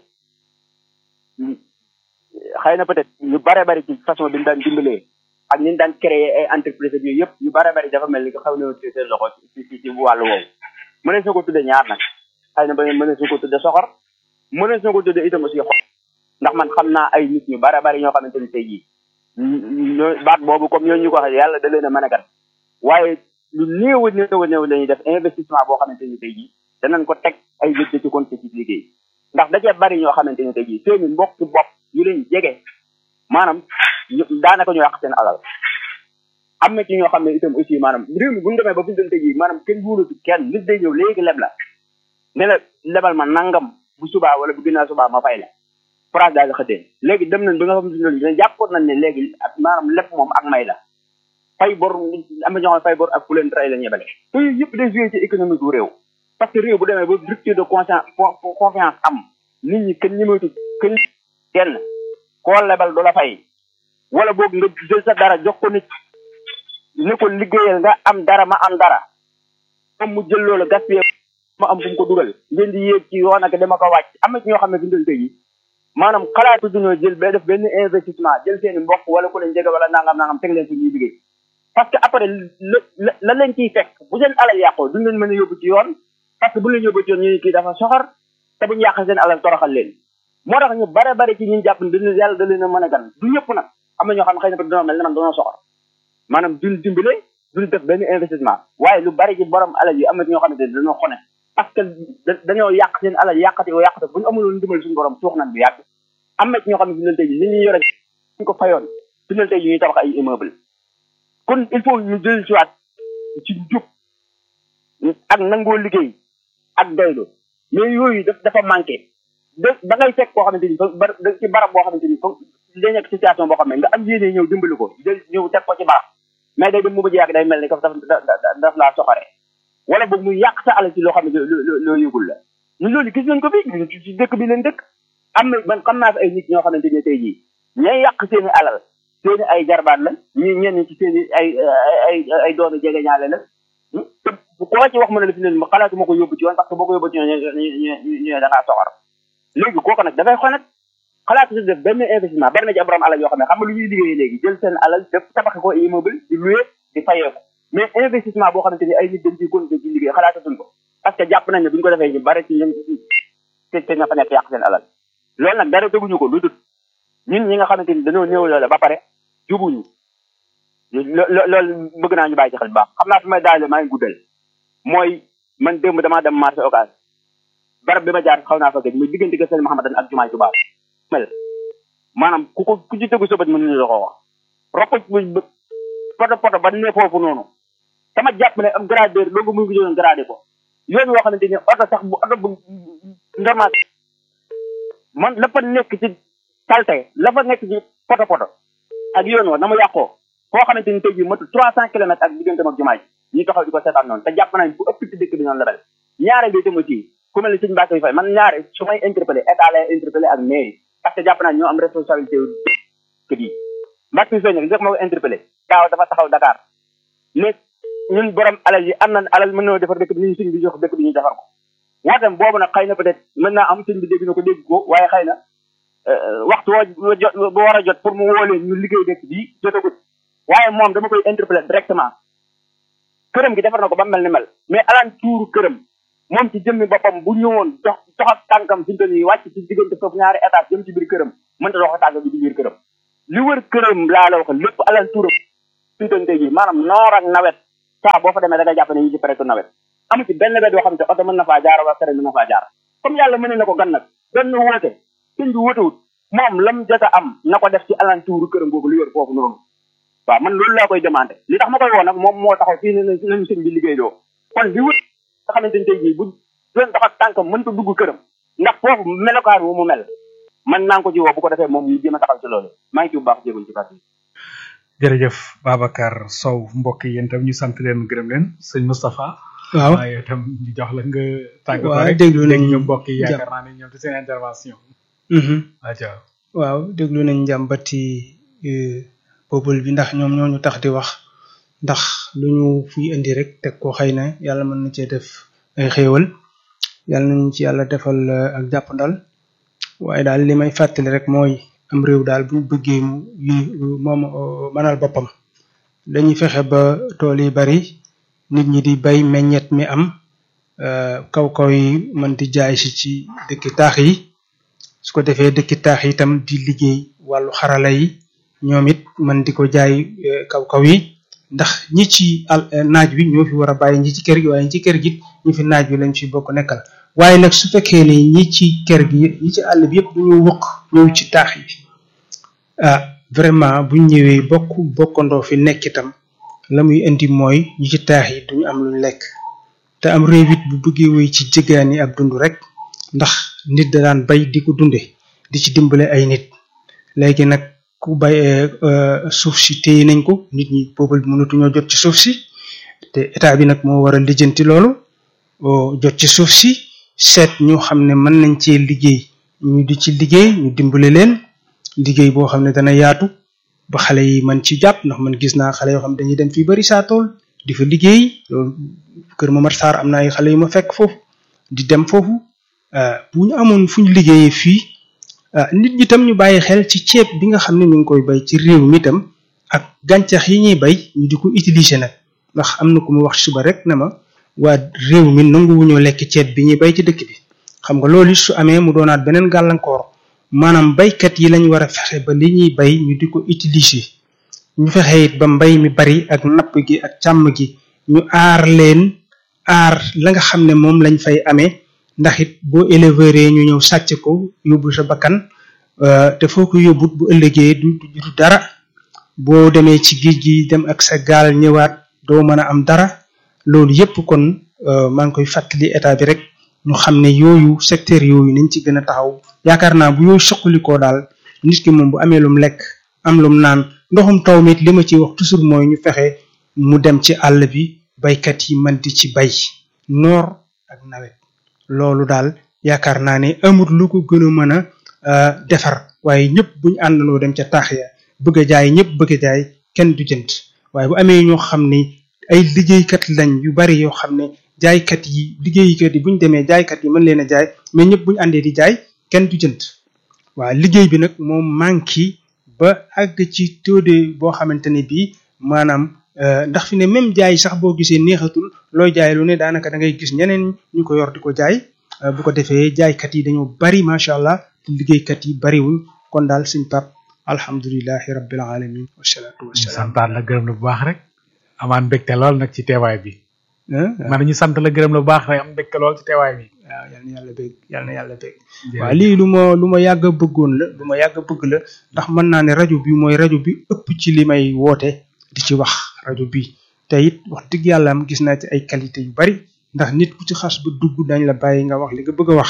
xëy na peut-être ñu bare bari ci façon bi ñu daan dimbalee ak ñu daan créer ay entreprise ak yooyu yëpp ñu bare bari dafa mel ni xaw na ci seen loxo ci ci ci wàllu woowu mënees na ko tudde ñaar nag xëy na ba mënees na ko tudde soxor mënees na ko tudde itam aussi xol ndax man xam naa ay nit ñu bare bari ñoo xamante ni tey jii ñoo baat boobu comme ñoo ñu ko waxee yàlla da leen a mën a gat waaye lu néew a néew a néew la ñuy def investissement boo xamante ni tey jii danañ ko teg ay nit ci compte ci liggéey ndax da cee bari ñoo xamante ni tey jii seeni mbokk bopp yu leen jege maanaam daanaka ñu yàq seen alal am na ci ñoo xam ne itam aussi maanaam réew mi bu ñu demee ba fi ñu doon tey jii maanaam kenn wóolatu kenn nit day ñëw léegi leb la ne la lebal ma nangam bu subaa wala bu ginnaaw subaa ma fay la phrase daal di xëddee léegi dem nañ ba nga xam ne loolu jàppoon nañ ne léegi maanaam lépp moom ak may la fay bor am na ñoo xam ne fay bor ak ku leen tray la ñebale te yooyu yëpp day joué ci économie bu réew parce que réew bu demee ba rupture de conscience confiance am nit ñi kenn ñëmeetu kenn kenn koo lebal du la fay wala boog nga jël sa dara jox ko nit ne ko liggéeyal nga am dara ma am dara moom mu jël loolu gaspillé ma am fu mu ko dugal ngeen di yéeg ci yoon ak dama ko wàcc am na ci ñoo xam ne fi ndal tey yi maanaam xalaatu duñoo jël ba def benn investissement jël seen mbokk wala ku leen jege wala nangam nangam teg leen fi ñuy liggéey parce que après la la leen ciy fekk bu seen alal yàqoo duñ leen mën a yóbbu ci yoon parce que bu leen yóbbu ci yoon ñu kii dafa soxor te buñu yàq seen alal toroxal leen moo tax ñu bare bare ci ñun jàpp ne dañu yàlla da leen a mën a gan du ñëpp nag am na ñoo xam ne xëy na dañoo mel ne man dañoo soxor maanaam duñ dimbale duñ def benn investissement waaye lu bari ci borom alal yi am na ñoo xam ne dañoo xone parce que dañoo yàq seen alal yàqati yoo yàqati bu ñu amuloon dimbal suñu borom suux nañ bu yàgg am na ci ñoo xam ne fi leen tey ji li ñuy yore ñu ko fayoon fi leen tey ji ñuy tabax ay immeuble kon il faut ñu jël siwaat ci jub ak nangoo liggéey ak doylu mais yooyu daf dafa manqué da da ngay fekk koo xamante ni ba ci barab boo xamante ni comme day nekk situation boo xam ne nga am yéene ñëw dimbali ko jël ñëw teg ko ci barab mais day dem mu bëgg yàgg day mel ni daf daf laa soxare wala boog muy yàq sa alal ci loo xam ne loo yëgul la ñun loolu gis nañ ko fi ci dëkk bi leen dëkk am na man xam naa fi ay nit ñoo xamante ne tey jii ñay yàq seeni alal seeni ay jarbaat la ñi ñenn ci seeni ay ay ay doomi jege ñaale la koo ci wax mu ne la fi leen xalaatu ma ko yóbbu ci yoon parce que boo ko yóbbu ci yoon ñu ñu da ngaa soxor léegi kooku nag dafay xool nag xalaatu si def benn investissement bari na ci borom alal yoo xam ne xam nga lu ñuy liggéeyee léegi jël seen alal def tabaxe ko immeuble di loué di fayee ko mais investissement boo xamante ni ay nit dañ ciy continuer ci liggéey xalaatatuñ ko parce que jàpp nañ ne bu ñu ko defee ñu bari ci ñoom te te nga fa nekk yàq seen alal loolu nag dara teguñu ko lu dul ñun ñi nga xamante ni dañoo néew loole ba pare jubuñu loolu bëgg naa ñu bàyyi ci xel bu baax xam naa fi may daale maa ngi guddal mooy man démb damaa dem marché occas barab bi ma jaar xaw naa fa gëj muy diggante ko sëñ Mouhamadan ak jumaay Tuubaa mel maanaam ku ko ku ci tegu sa bët mën nañu la ko wax rokko poto poto ba ne foofu noonu sama jàpp ne am gradeur loolu muy ngi doon gradé ko yoon woo xamante ni oto sax bu oto bu ndamaat man la fa nekk ci salte la fa nekk ci poto poto ak yoon wa na mu yàqoo koo xamante ni tey jii matu trois cent kilomètres ak diggante ak jumaa ji ñuy taxaw di ko seetaan noonu te jàpp nañ bu ëpp ci dëkk bi noonu la mel ñaare bi itam aussi ku mel ni sëñ Mbacke Faye man ñaare su may interpellé état lay interpellé ak mairie parce que jàpp naa ñoo am responsabilité kër yi Mbacke Faye nag moo ko interpellé daaw dafa taxaw Dakar ne ñun borom alal yi am nañ alal mën nañoo defar dëkk bi ñu sëñ bi jox dëkk bi ñu defar ko wootem boobu nag xëy na peut être mën naa am sëñ bi dégg na ko dégg ko waaye xëy na waxtu woo jot bu war a jot pour mu woo leen ñu liggéey dëkk bi jotagut waaye moom dama koy interpellé directement këram gi defar na ko ba mel ni mel mais alaan tuuru këram moom ci jëmmi boppam bu ñëwoon dox dox ak tànkam fi mu toll nii wàcc ci diggante foofu ñaari étage jëm ci biir këram mënta dox ak tànkam bi ci biir këram li wër këram laa la wax lépp alal turam fi mu toll nii maanaam noor ak nawet saa boo fa demee da nga jàpp ne ñu ci période nawet amu ci benn bed yoo xam ne oto mën na faa jaar wala kere mën na faa jaar comme yàlla mën na ko gan nag benn woote sëñ bi wootewut moom lam jot a am na ko def ci alentour këram boobu li wër foofu noonu waaw man loolu laa koy demandé li tax ma koy woo nag moom moo taxaw fii ne nañu sëñ bi liggéey doo kon li wër nga xamante ni tey jii bu doon dox ak tànkam mënta dugg këram ndax foofu melokaan wu mu mel man naa ko ci woo bu ko defee moom ñu jéem a taxaw ci loolu maa ngi ci bu baax jéegul ci kàddu jërëjëf Babacar Sow mbokk yi yéen tam ñu sant leen gërëm leen sëñ Moustapha waaw waaye itam ñu jox la nga tàggatoo waaw rek déglu nañ ñu mbokk yi jàpp. yaakaar naa ne ñoom ci seen intervention aca waaw déglu nañ njàmbati peuple bi ndax ñoom ñoo ñu tax di wax ndax lu ñu fiy indi rek teg ko xëy na yàlla mën na cee def ay xéewal yàlla nañu ci yàlla defal eh, ak jàppandal waaye daal li may fàttali rek mooy am réew daal bu ñu bëggee mu yi moom eh, mënal boppam dañuy fexe ba tool yi bari nit ñi di bay meññet mi am eh, kaw kaw yi mën di jaay si ci dëkki taax yi su ko defee dëkki taax yi itam di liggéey wàllu xarala yi ñoom it man di ko jaay eh, kaw kaw yi ndax ñi ci al eh, naaj wi ñoo fi war a bàyyi ñi ci kër gi waaye ñi ci kër gi ñi fi naaj wi lañ fi bokk nekkal waaye nag su fekkee ne ñi ci kër gi ñi ci àll bi yëpp dañoo wëq ñëw ci taax yi ah vraiment buñ ñëwee bokk bokkandoo fi nekk itam la muy indi mooy ñi ci taax yi duñu am luñ lekk te am réew it bu bëggee woy ci jëgaani ak dund rek ndax nit da daan bay di ko dunde di ci dimbale ay nit léegi nag ku bay eh, eh, suuf si téye nañ ko nit ñi peuple bi mënatuñoo jot ci suuf si te état bi nag moo war a lijjanti loolu o jot ci suuf si seet ñoo xam ne mën nañ cee liggéey ñu di ci liggéey ñu dimbale leen liggéey boo xam ne dana yaatu ba xale yi man ci jàpp ndax man gis naa xale yoo xam ne dañuy dem fii bari saa tool di fa liggéey loolu kër Momar Sarr am na ay xale yu ma fekk foofu di dem foofu ah, bu ñu amoon fu ñu liggéeyee fii ah, nit ñi tam ñu bàyyi xel ci ceeb bi nga xam ne ñu ngi koy bay ci réew mi tam ak gàncax yi ñuy bay ñu di ko utiliser nag ndax am na ku mu wax suba rek na ma waa réew mi nanguwuñoo lekk ceeb bi ñuy bay ci dëkk bi xam nga loolu su amee mu doonaat beneen gàllankoor maanaam baykat yi lañ war a fexe ba li ñuy bay ñu di ko utiliser ñu fexe it ba mbay mi bari ak napp gi ak càmm gi ñu aar leen aar la nga xam ne moom lañ fay amee ndax it boo éleveur ñu ñëw sàcc ko yóbbu sa bakkan euh, te foo ko yóbbut bu ëllëgee du du du dara boo demee ci géej gi dem ak sa gaal ñëwaat doo mën a am dara loolu yépp kon euh, maa ngi koy fàttali état bi rek ñu xam ne yooyu secteur yooyu nañ ci gën a taxaw yaakaar naa bu yooyu suqalikoo daal nit ki moom bu amee lum lekk am lum naan ndoxum taw mit li ma ciy wax toujours mooy ñu fexe mu dem ci àll bi baykat yi mën di ci bay noor ak nawet loolu daal yaakaar naa ne amut lu ko gën a mën a euh, defar waaye ñëpp buñu àndandoo dem ca taax ya bëgg a jaay ñëpp bëgg a jaay kenn du jënd waaye bu amee ñoo xam ne ay liggéeykat lañ yu bari yoo xam ne jaaykat yi liggéeykat yi bu ñu demee jaaykat yi mën leen a jaay mais ñëpp bu ñu àndee di jaay kenn du jënd waaw liggéey bi nag moom manqué ba àgg ci taux de boo xamante ne bii maanaam euh, ndax fi ne même jaay sax boo gisee neexatul looy jaay lu ne daanaka da ngay gis ñeneen ñu ko yor di ko jaay euh, bu ko defee jaaykat yi dañoo bari macha allah te liggéeykat yi bariwuñ kon daal suñ pap alhamdulilahi rabbil alamin wasalaatu ñu wasalaam santaat la gërëm la bu baax rek amaan mbégte lool nag ci teewaay bi ah man ñu sant la gërëm la bu baax rek am mbégte lool ci teewaay bi waaw yal na yàlla bég yal na yàlla bég waaw lii lu ma lu ma yàgg a bëggoon la lu ma yàgg a bëgg la ndax mën naa ne rajo bi mooy rajo bi ëpp ci li may woote di ci wax rajo bi te it wax dëgg yàlla am gis naa ci ay qualité yu bari ndax nit ku ci xas ba dugg dañ la bàyyi nga wax li nga bëgg a wax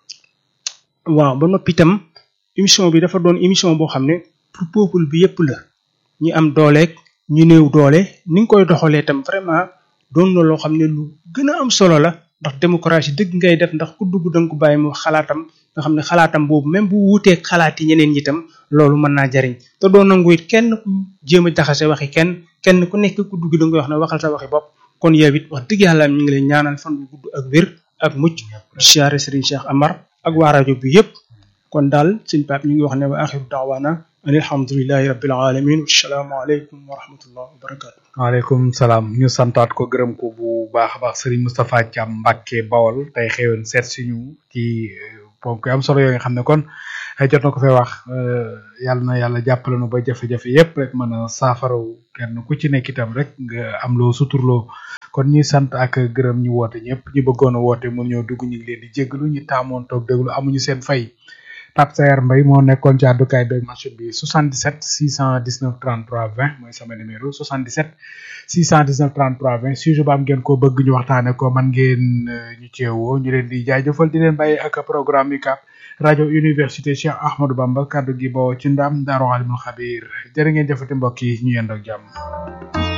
waaw ba noppi itam émission bi dafa doon émission boo xam ne pour peuple bi yépp la ñi am dooleeg ñu néew doole ni nga koy doxalee itam vraiment doon na loo xam ne lu gën a am solo la ndax démocratie dëgg ngay def ndax ku dugg da nga ko bàyyi mu xalaatam nga xam ne xalaatam boobu même bu wuuteeg xalaat yi ñeneen ñi itam loolu mën naa jariñ te doo nangu it kenn ku jéem a jaxase waxi kenn kenn ku nekk ku dugg da nga wax ne waxal sa waxi bopp kon yow it wax dëgg yàlla ñu ngi lay ñaanal fan bu gudd ak wér ak mucc di siyaare Serigne Cheikh Amar ak waa rajo bi yépp kon daal sëñ Pape ñu ngi wax ne wa axiru daawaana alhamdulillahi rabbil alamin wassalaamu aleykum wa rahmatullah wa barakatu waaleykum salaam ñu santaat ko gërëm ko bu baax a baax Serigne Moustapha Thiam Mbacke Bawol tey xewoon seet suñu ci ponk yu am solo yoo nga xam ne kon jot na ko fee wax yàlla na yàlla jàppale nu ba jafe-jafe yépp rek mën a saafaraw kenn ku ci nekk itam rek nga am loo suturloo kon ñuy sant ak gërëm ñu woote ñëpp ñu bëggoon a woote mun ñoo dugg ñu ngi leen di jéggalu ñu taamoon toog déglu amuñu seen fay Pape Sayar Mbaye moo nekkoon ci àddukaay beeg machine bi 77 619 33 20 mooy sama numéro 77 619 33 20 sujet ba am ngeen ko bëgg ñu waxtaane ko man ngeen ñu ceewoo ñu leen di jaajëfal di leen bàyyi ak programme UCAB rajo université Cheikh Ahmadou Bamba kaddu gi boo ci ndam Daaru Alimul Xabir jërë ngeen jëfati mbokk yi ñu yendoog jàmm